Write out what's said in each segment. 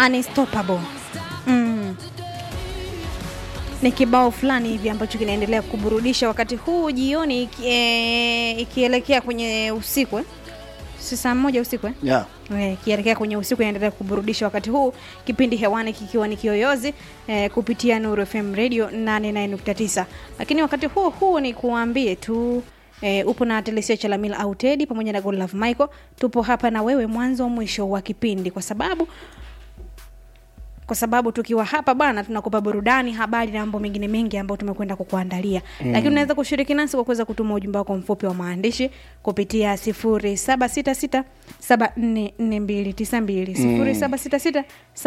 Unstoppable. Mm. Ni kibao fulani hivi ambacho kinaendelea kuburudisha wakati huu jioni iki- eh, ikielekea kwenye usiku eh? si saa moja usiku eh? yeah. Eh, ikielekea kwenye usiku inaendelea kuburudisha wakati huu kipindi hewani kikiwa ni kiyoyozi eh, kupitia Nuru FM radio 89.9 lakini wakati huo huu ni kuambie tu eh, upo na Telesia Chalamila au Teddy pamoja na Godlove Michael tupo hapa na wewe mwanzo mwisho wa kipindi kwa sababu kwa sababu tukiwa hapa bwana tunakupa burudani habari na mambo mengine mengi ambayo tumekwenda kukuandalia mm. lakini unaweza kushiriki nasi kwa kuweza kutuma ujumbe wako mfupi wa maandishi kupitia 0766 744292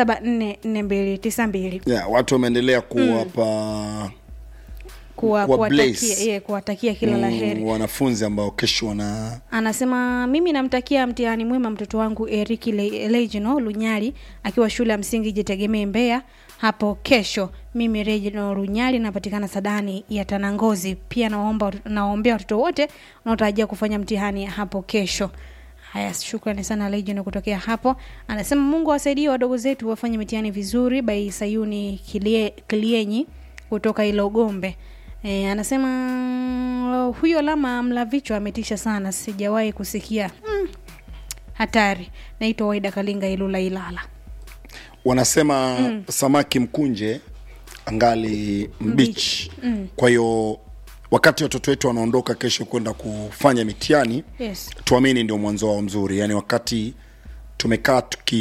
0766 Yeah, watu wameendelea kuwapa kuwa, Kuwa kuwatakia, blaze. yeah, kuwatakia kila la heri mm, wanafunzi ambao kesho wana anasema mimi namtakia mtihani mwema mtoto wangu Eriki Le- Legino Lunyali akiwa shule ya msingi Jitegemee Mbeya hapo kesho. Mimi Regino Lunyali napatikana Sadani ya Tanangozi. Pia naomba naombea watoto wote wanaotarajia kufanya mtihani hapo kesho. Haya, shukrani sana Legend kutokea hapo. Anasema Mungu awasaidie wadogo zetu wafanye mitihani vizuri. Bai Sayuni Kilie, Kilienyi kutoka Ilogombe. E, anasema huyo lama mla vichwa ametisha sana, sijawahi kusikia mm, hatari. Naitwa Waida Kalinga Ilula Ilala. wanasema mm. samaki mkunje angali mbichi mm. kwa hiyo wakati watoto wetu wanaondoka kesho kwenda kufanya mitihani Yes. tuamini ndio mwanzo wao mzuri yaani wakati tumekaa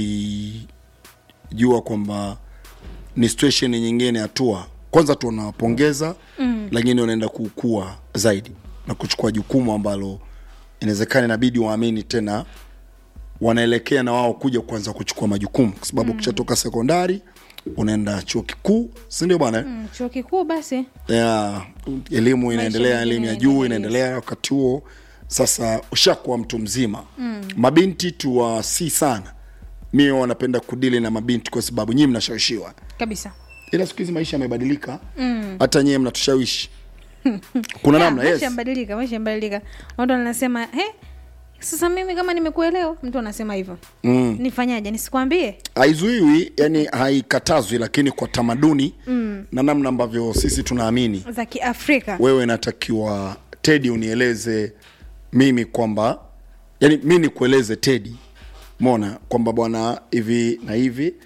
tukijua kwamba ni situation nyingine hatua kwanza tunawapongeza mm. lakini wanaenda kukua zaidi na kuchukua jukumu ambalo inawezekana inabidi waamini tena wanaelekea na wao kuja kuanza kuchukua majukumu kwa sababu mm. ukishatoka sekondari unaenda chuo kikuu sindio bwana mm. Mm, chuo kikuu basi ya elimu inaendelea mengine elimu ya juu yanaendelea. inaendelea wakati huo sasa ushakuwa mtu mzima mm. mabinti tuwasi sana mimi wanapenda kudili na mabinti kwa sababu nyii mnashawishiwa kabisa. ila siku hizi maisha yamebadilika mm. hata nyie mnatushawishi kuna Ya, namna yes maisha yamebadilika, maisha yamebadilika. Watu wanasema he, sasa mimi kama nimekuelewa, mtu anasema hivyo mm. nifanyaje? Nisikwambie? haizuiwi yani haikatazwi lakini kwa tamaduni mm. na namna ambavyo sisi tunaamini za Kiafrika wewe natakiwa tedi unieleze mimi kwamba yani mi nikueleze tedi mona kwamba bwana hivi na hivi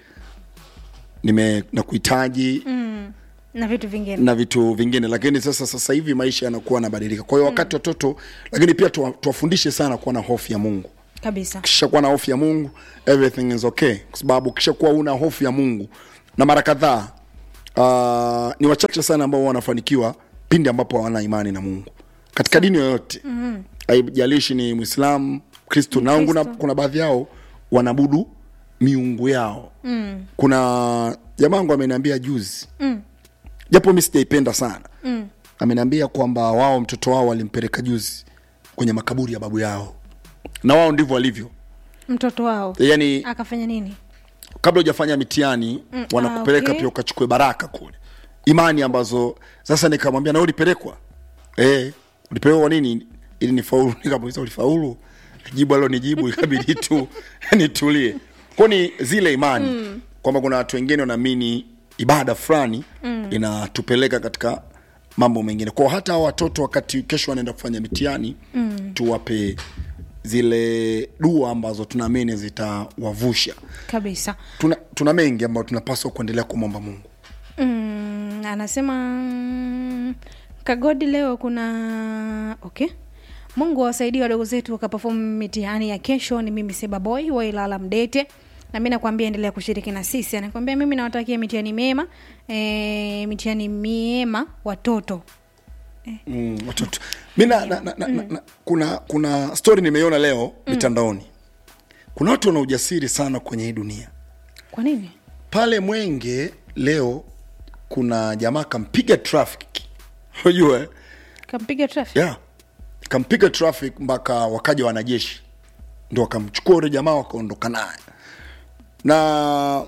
nime nakuhitaji mm. na vitu vingine na vitu vingine lakini sasa sasa hivi maisha yanakuwa yanabadilika kwa hiyo wakati watoto lakini pia tuwa- tuwafundishe sana kuwa na hofu ya mungu kabisa. ukishakuwa na hofu ya mungu everything is okay kwa sababu ukishakuwa una hofu ya mungu na mara kadhaa uh, ni wachache sana ambao wanafanikiwa pindi ambapo hawana imani na mungu katika dini yoyote mm-hmm. haijalishi ni mwislamu kristo na kuna, kuna baadhi yao wanabudu miungu yao mm. kuna jamaa wangu ameniambia juzi Mm. japo mi sijaipenda sana mm. ameniambia kwamba wao mtoto wao walimpeleka juzi kwenye makaburi ya babu yao na wao ndivyo walivyo Mtoto wao yani akafanya nini? kabla hujafanya mitihani mm, wanakupeleka ah, okay. pia ukachukue baraka kule imani ambazo sasa nikamwambia na wewe ulipelekwa eh ulipelekwa kwa nini ili nifaulu nikamuuliza ulifaulu jibu alo nijibu ikabidi tu nitulie kwa ni zile imani mm. kwamba kuna watu wengine wanaamini ibada fulani mm. inatupeleka katika mambo mengine kwao hata hao watoto wakati kesho wanaenda kufanya mitihani mm. tuwape zile dua ambazo tunaamini zitawavusha Kabisa. tuna, tuna mengi ambayo tunapaswa kuendelea kumwomba mungu Mm, anasema mm, kagodi leo kuna okay mungu awasaidie wadogo zetu wakaperform mitihani ya kesho ni mimi seba boy wa ilala mdete na mi nakwambia endelea kushiriki na sisi anakwambia mimi nawatakia mitihani mema e, mitihani miema watoto mm, watoto mi na, na, na, na, na, na, kuna kuna story nimeiona leo mitandaoni kuna watu wana ujasiri sana kwenye hii dunia kwa nini pale mwenge leo kuna jamaa kampiga traffic unajua eh? kampiga traffic yeah. kampiga traffic mpaka wakaja wanajeshi ndo wakamchukua ule jamaa wakaondoka naye na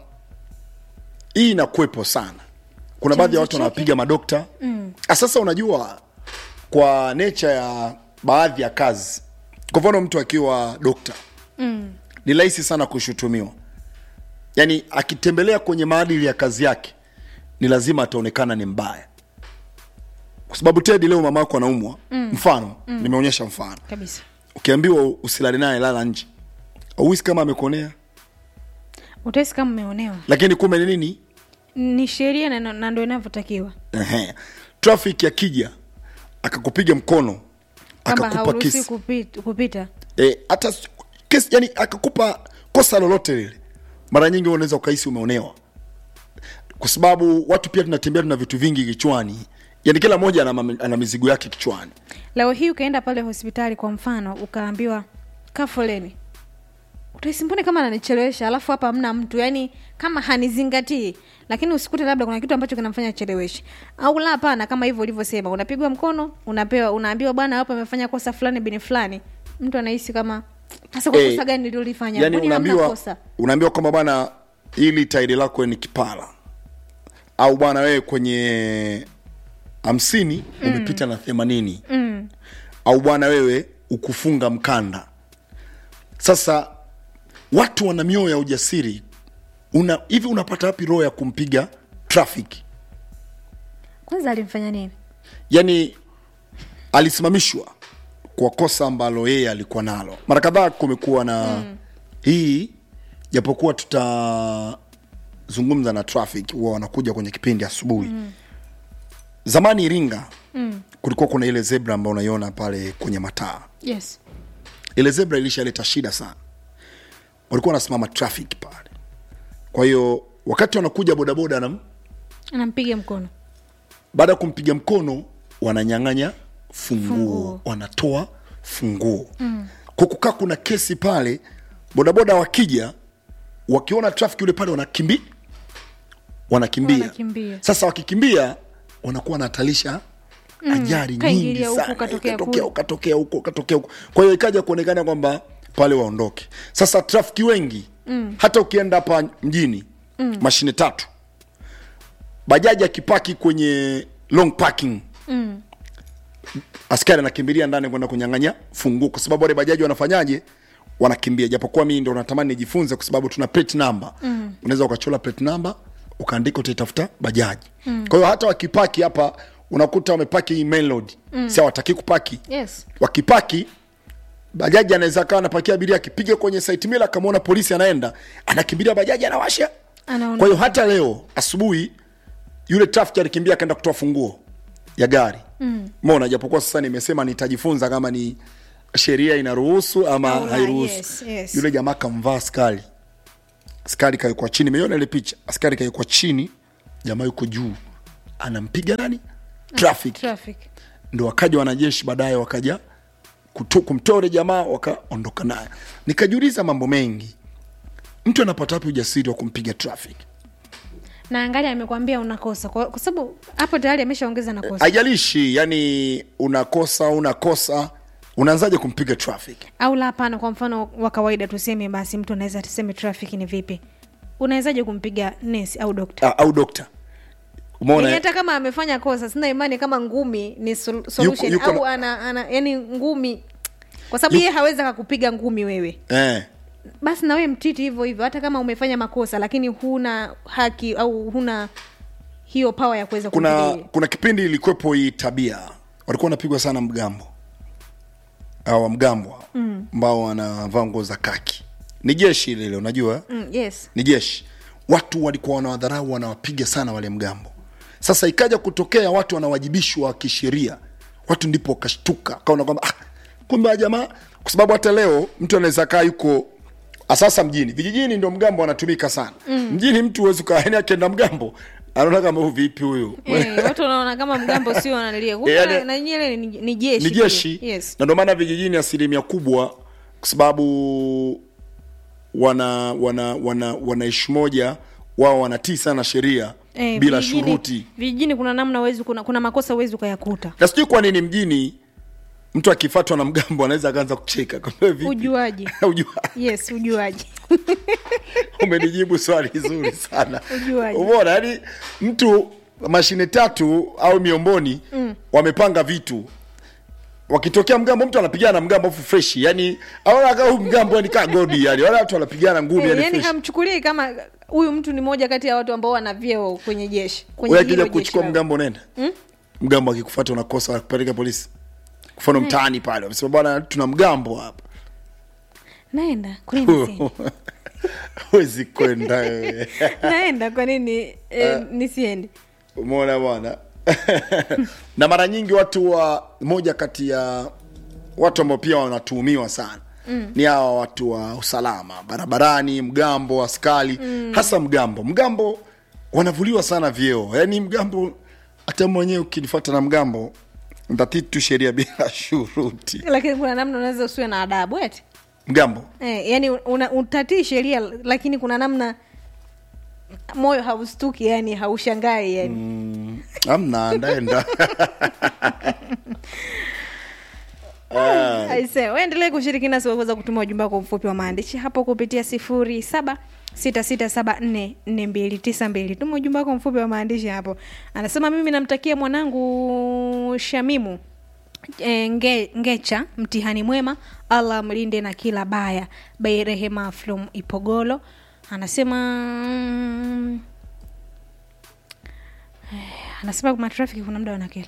hii inakuwepo sana kuna baadhi ya watu chake? wanawapiga madokta mm. sasa unajua kwa nature ya baadhi ya kazi kwa mfano mtu akiwa dokta mm. ni rahisi sana kushutumiwa yani akitembelea kwenye maadili ya kazi yake ni lazima ataonekana ni mbaya kwa sababu tedi leo mama yako anaumwa mm. mfano mm. nimeonyesha mfano kabisa ukiambiwa usilale naye lala nje auhisi kama amekonea utahisi kama umeonewa lakini kumbe ni nini ni sheria na, na ndo inavyotakiwa Ehe. traffic akija akakupiga mkono kwamba akakupa hauruhusi kesi kupita, kupita. e, hata s- kesi yani akakupa kosa lolote lile mara nyingi unaweza ukahisi umeonewa kwa sababu watu pia tunatembea tuna vitu vingi kichwani yani kila mmoja ana, mami- ana mizigo yake kichwani leo hii ukaenda pale hospitali kwa mfano ukaambiwa kaa foleni utahisi mbone kama ananichelewesha alafu hapa hamna mtu yani kama hanizingatii lakini usikute labda kuna kitu ambacho kinamfanya acheleweshe au la hapana kama hivyo ulivyosema unapigwa mkono unapewa unaambiwa bwana hapo amefanya kosa fulani bini fulani mtu anahisi kama sasa kwa Eh, kosa gani nililolifanya yani Mbona hamna unaambiwa kosa unaambiwa kwamba bwana ili tairi lako ni kipara au bwana wewe kwenye hamsini umepita na themanini mm. au bwana wewe ukufunga mkanda sasa watu wana mioyo ya ujasiri una hivi unapata wapi roho ya kumpiga traffic kwanza alimfanya nini yani alisimamishwa kwa kosa ambalo yeye alikuwa nalo mara kadhaa kumekuwa na mm. hii japokuwa tutazungumza na traffic huwa wanakuja kwenye kipindi asubuhi mm. zamani iringa mm. kulikuwa kuna ile zebra ambayo unaiona pale kwenye mataa yes ile zebra ilishaleta shida sana walikuwa wanasimama traffic pale kwa hiyo wakati wanakuja bodaboda na anampiga mkono baada ya kumpiga mkono wananyang'anya funguo, Funguo. wanatoa funguo mm. kwa kukaa kuna kesi pale bodaboda wakija wakiona traffic yule pale wanakimbi wanakimbia. Wanakimbia. sasa wakikimbia wanakuwa wanahatarisha ajali nyingi Kaingilia huku, sana katokea Ikatokea kule. huku, katokea huko katokea huko kwa hiyo ikaja kuonekana kwamba pale waondoke sasa trafiki wengi mm. hata ukienda hapa mjini mm. mashine tatu bajaji akipaki kwenye long parking mm. askari anakimbilia ndani kwenda kunyang'anya funguo kwa sababu wale bajaji wanafanyaje wanakimbia japokuwa mimi ndo natamani nijifunze kwa sababu tuna plate number mm. unaweza ukachola plate number ukaandika utaitafuta bajaji mm. kwa hiyo hata wakipaki hapa unakuta wamepaki hii main road mm. si hawataki kupaki yes wakipaki bajaji anaweza kawa anapakia abiria akipiga kwenye site mila akamwona polisi anaenda anakimbilia bajaji anawasha Anaondoka. kwa hiyo hata leo asubuhi yule traffic alikimbia akaenda kutoa funguo ya gari mm. mona japokuwa sasa nimesema nitajifunza kama ni sheria inaruhusu ama Au la, hairuhusu yes, yes. yule jamaa kamvaa askari askari kawekwa chini imeiona ile picha askari kawekwa chini jamaa yuko juu anampiga nani traffic traffic ndo wakaja wanajeshi baadaye wakaja kutu- kumtoa yule jamaa wakaondoka naye nikajiuliza mambo mengi mtu anapata wapi ujasiri wa kumpiga traffic na angali amekwambia unakosa kwa, kwa sababu hapo tayari ameshaongeza na kosa haijalishi yani unakosa unakosa unaanzaje kumpiga traffic au la hapana kwa mfano wa kawaida tuseme basi mtu anaweza tuseme traffic ni vipi unawezaje kumpiga nesi au dokta A, au dokta yani umeona hata kama amefanya kosa sina imani kama ngumi ni sol- solution yuko au na- ana, ana yani ngumi kwa sababu Yuko- yeye hawezi akakupiga ngumi wewe eh. basi na wewe mtiti hivyo hivyo hata kama umefanya makosa lakini huna haki au huna hiyo pawa ya kuweza kuna kumpiga kuna kipindi ilikuwepo hii tabia walikuwa wanapigwa sana mgambo au mgambo ambao wanavaa nguo za kaki ni jeshi lile unajua mm, yes ni jeshi watu walikuwa wanawadharau wanawapiga sana wale mgambo sasa ikaja kutokea watu wanawajibishwa kisheria watu ndipo wakashtuka kaona kwamba ah, kumbe wa jamaa kwa sababu hata leo mtu anaweza kaa yuko sasa mjini vijijini ndio mgambo wanatumika sana mm. mjini mtu huwezi ukaani akienda mgambo anaona kama huyu vipi huyu Eh, watu wanaona kama mgambo sio wanalia kumbe Eh, yani- na- na nyele ni, ni jeshi ni pia. jeshi yes na ndio maana vijijini asilimia kubwa kwa sababu wana wana wana wanaishi moja wao wanatii sana sheria Eh, bila vijijini- shuruti vijijini kuna namna uwezi kuna, kuna makosa uwezi ukayakuta na sijui kwa nini mjini mtu akifatwa na mgambo anaweza akaanza kucheka Kwamba vipi? ujuaji Ujua- yes ujuaji umenijibu swali zuri sana Ujuaji. umeona yani mtu mashine tatu au miomboni mm. wamepanga vitu wakitokea mgambo mtu anapigana na mgambo afu freshi yani aona kama huyu mgambo yani kaa godi yani wala watu wanapigana ngumi Eh, yani yani fresh hamchukulii kama huyu mtu ni moja kati ya watu ambao wana vyeo kwenye jeshi kwenye wewe hilo akija jeshi kuchukua lao. mgambo unaenda mgambo akikufuata unakosa kupeleka polisi kufano mtaani pale wamesema bwana tuna mgambo hapa naenda kwa nini siendi? huwezi kwenda wewe. naenda kwa nini eh, nisiendi umeona bwana na mara nyingi watu wa moja kati ya watu ambao pia wanatuhumiwa sana mm. ni hawa watu wa usalama barabarani mgambo askari mm. hasa mgambo mgambo wanavuliwa sana vyeo yaani mgambo hata mwenyewe ukinifuata na mgambo ntatii tu sheria bila shuruti lakini kuna namna unaweza usiwe na adabu eti mgambo eh, yani una, utatii sheria lakini kuna namna moyo haustuki yani haushangai yani mm. amna ndaenda aise waendelee kushiriki nasi waweza kutuma ujumbe wako mfupi wa maandishi hapo kupitia sifuri saba sita sita saba nne nne mbili tisa mbili tuma ujumbe wako mfupi wa maandishi hapo anasema mimi namtakia mwanangu shamimu e, nge, ngecha mtihani mwema allah mlinde na kila baya by rehema flum ipogolo anasema mm, eh, anasema matrafiki kuna muda wanakela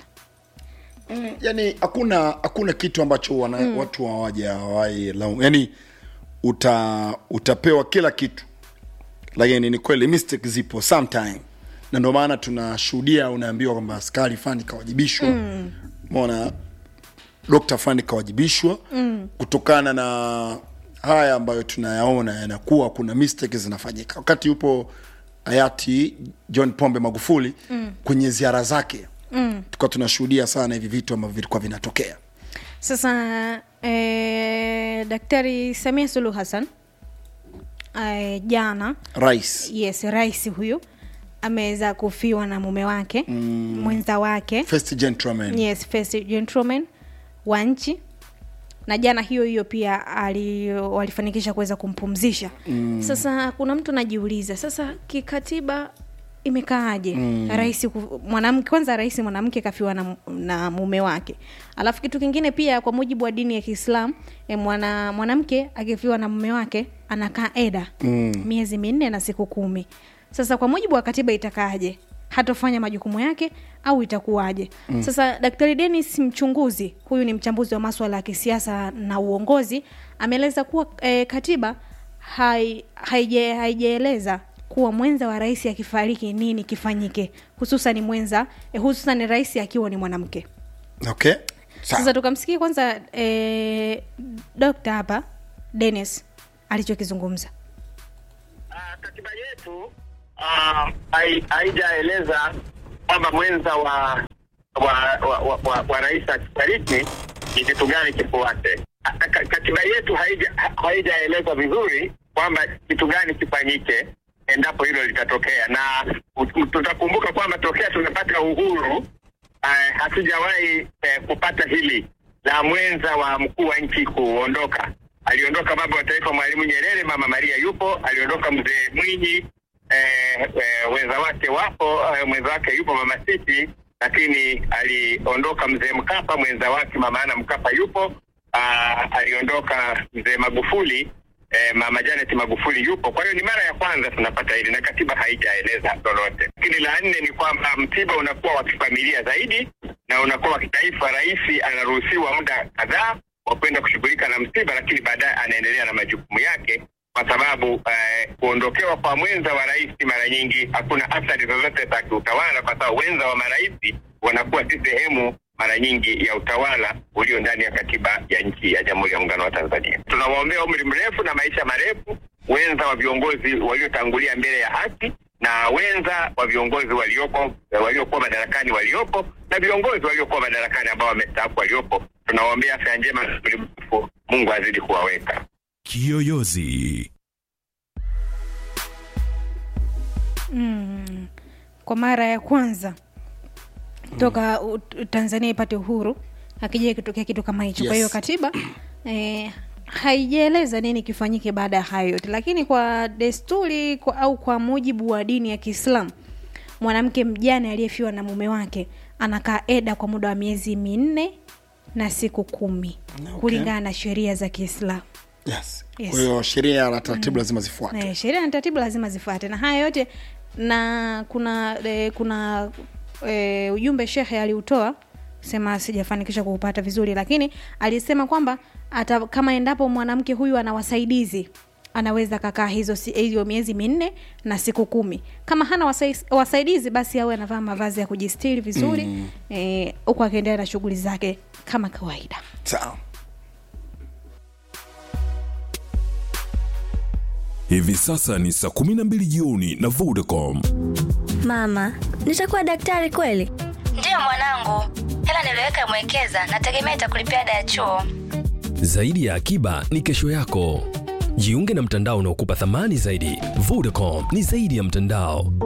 yani hakuna hakuna kitu ambacho wana, mm. watu hawaja hawai laumu yani uta utapewa kila kitu lakini ni kweli mistake zipo sometime na ndio maana tunashuhudia unaambiwa kwamba askari fani kawajibishwa mm. mona dokta fani kawajibishwa mm. kutokana na haya ambayo tunayaona yanakuwa kuna mistake zinafanyika wakati yupo hayati john pombe magufuli mm. kwenye ziara zake mm. tukawa tunashuhudia sana hivi vitu ambavyo vilikuwa vinatokea sasa eh, daktari samia suluhu hassan eh, jana rais yes rais huyu ameweza kufiwa na mume wake mm. mwenza wake first gentleman yes first gentleman wa nchi na jana hiyo hiyo pia ali, walifanikisha kuweza kumpumzisha mm. sasa kuna mtu anajiuliza sasa kikatiba imekaaje mm. rais ku- mwanamke kwanza rais mwanamke kafiwa na, na mume wake alafu kitu kingine pia kwa mujibu wa dini ya kiislam e, mwana, mwanamke akifiwa na mume wake anakaa eda mm. miezi minne na siku kumi sasa kwa mujibu wa katiba itakaaje hatofanya majukumu yake au itakuwaje mm. sasa daktari denis mchunguzi huyu ni mchambuzi wa maswala ya kisiasa na uongozi ameeleza kuwa e, katiba hai- haije- haijaeleza kuwa mwenza wa rais akifariki nini kifanyike hususan mwenza eh, hususan rais akiwa ni mwanamke okay sasa sawa tukamsikia kwanza eh, dokta hapa denis alichokizungumza Ah, katiba yetu ah, hai- haijaeleza kwamba mwenza wa wa, wa, wa, wa, wa rais akifariki ni kitu gani kifuate. Ah, ka- Katiba yetu haija- ha- haijaeleza vizuri kwamba kitu gani kifanyike endapo hilo litatokea, na u- tutakumbuka kwamba tokea tumepata uhuru uh, hatujawahi eh, kupata hili la mwenza wa mkuu wa nchi kuondoka. Aliondoka baba wa taifa Mwalimu Nyerere, mama Maria yupo, aliondoka mzee Mwinyi eh, eh, wenza wake wapo, eh, mwenza wake yupo mama Siti, lakini aliondoka mzee Mkapa, mwenza wake mama Ana Mkapa yupo. Ah, aliondoka mzee Magufuli eh, mama Janet Magufuli yupo. Kwa hiyo ni mara ya kwanza tunapata hili na katiba haijaeleza lolote. Lakini la nne ni kwamba msiba unakuwa wa kifamilia zaidi na unakuwa wa kitaifa. Rais anaruhusiwa muda kadhaa wa kwenda kushughulika na msiba, lakini baadaye anaendelea na majukumu yake kwa sababu eh, kuondokewa kwa mwenza wa rais mara nyingi hakuna athari zozote za kiutawala, kwa sababu wenza wa marais wanakuwa si sehemu mara nyingi ya utawala ulio ndani ya katiba ya nchi ya Jamhuri ya Muungano wa Tanzania. Tunawaombea umri mrefu na maisha marefu wenza wa viongozi waliotangulia mbele ya haki na wenza wa viongozi waliopo waliokuwa madarakani waliopo na viongozi waliokuwa madarakani ambao wamestaafu waliopo. Tunawaombea afya njema na umri mrefu. Mungu azidi kuwaweka. Kiyoyozi. mm, kwa mara ya kwanza toka u- u- tanzania ipate uhuru akija ikitokea kitu kama hicho kwa hiyo Yes. katiba eh, haijaeleza nini kifanyike baada ya hayo yote lakini kwa desturi kwa, au kwa mujibu wa dini ya kiislam mwanamke mjane aliyefiwa na mume wake anakaa eda kwa muda wa miezi minne na siku kumi Okay. kulingana na sheria za kiislam yes. Yes. kwa hiyo sheria na taratibu lazima zifuate Eh, sheria na taratibu lazima zifuate na haya yote na kuna e, kuna e, ujumbe shekhe aliutoa sema sijafanikisha kuupata vizuri lakini alisema kwamba hata kama endapo mwanamke huyu ana wasaidizi anaweza kakaa hizo si- hiyo miezi minne na siku kumi kama hana wasai, wasaidizi basi awe anavaa mavazi ya kujistiri vizuri mm. e, huku akiendelea na shughuli zake kama kawaida sawa Hivi sasa ni saa 12 jioni na Vodacom. Mama, nitakuwa daktari kweli? Ndiyo mwanangu, hela niliweka mwekeza, nategemea itakulipia ada ya chuo. Zaidi ya akiba ni kesho yako. Jiunge na mtandao unaokupa thamani zaidi. Vodacom ni zaidi ya mtandao.